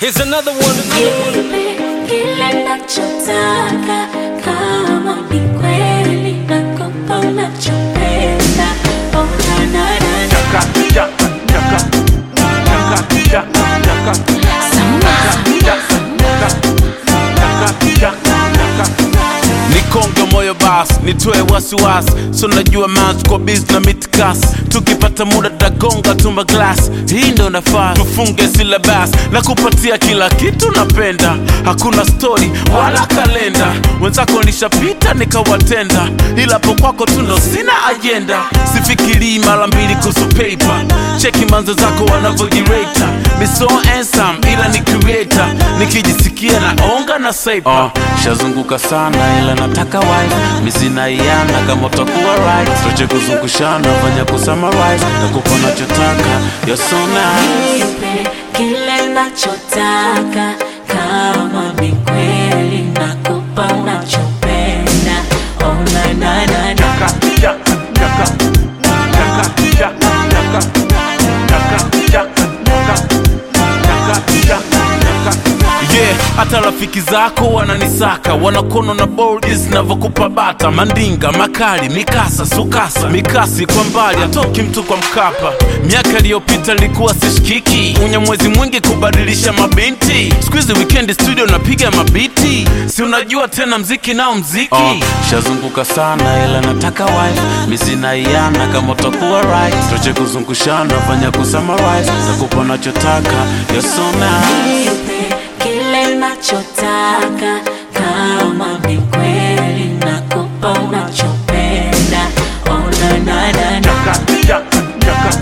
Here's another one. Nipe kile nachotaka, kama ni kweli nakupa unachopenda. Oh, na, na, na, na. nikonge moyo bas nitoe wasiwasi so najua mans kwa bis na mitkas tukipata muda tagonga tumba glas hii ndo nafaa tufunge silabas na kupatia kila kitu napenda hakuna stori wala kalenda wenzako nishapita nikawatenda ila po kwako tu ndo sina ajenda sifikirii mara mbili kuhusu paper cheki manzo zako wanavyojireta miso ensam ila ni creator nikijisikia naonga na saipa uh, shazunguka sana ila nataka wife misinaiana kama utakuwa right toche kuzungushana fanya kusummarize na kupa nachotaka you're so nice Nipe kile nachotaka, kama ni kweli nakupa unachopenda. Oh, na, na, na, na. yeah hata rafiki zako wananisaka wanakono na bodi zinavyokupa bata mandinga makali mikasa sukasa mikasi kwa mbali atoki mtu kwa mkapa miaka iliyopita ilikuwa sishikiki unye mwezi mwingi kubadilisha mabinti skuizi wikendi studio napiga mabiti si unajua tena mziki nao mziki oh, shazunguka sana ila nataka wife misinaiana kama utakuwa right toche kuzungushana fanya kusummarize nakupa nachotaka you're so nice Nipe kile nachotaka, kama ni kweli nakupa unachopenda. Oh, na, na, na, na.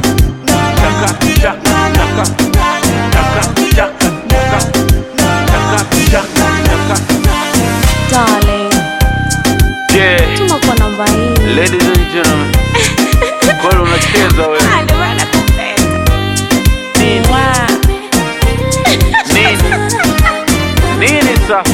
Darling, yeah. tuma kwa namba hii. Ladies and gentlemen, kwani unacheza wewe? Nini? Nini? Nini sasa?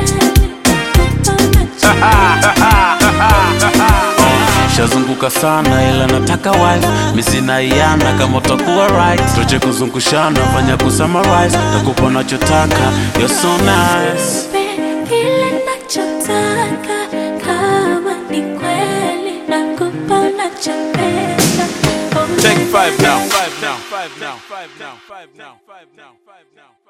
shazunguka sana ila nataka wife misinaiana kama utakuwa right toche kuzungushana fanya kusummarize nakupa nachotaka you're so nice Kile nachotaka, kama ni kweli nakupa unachopenda. Oh, Take five now. Five now. Five now. Five now. Five now. Five now. Five now.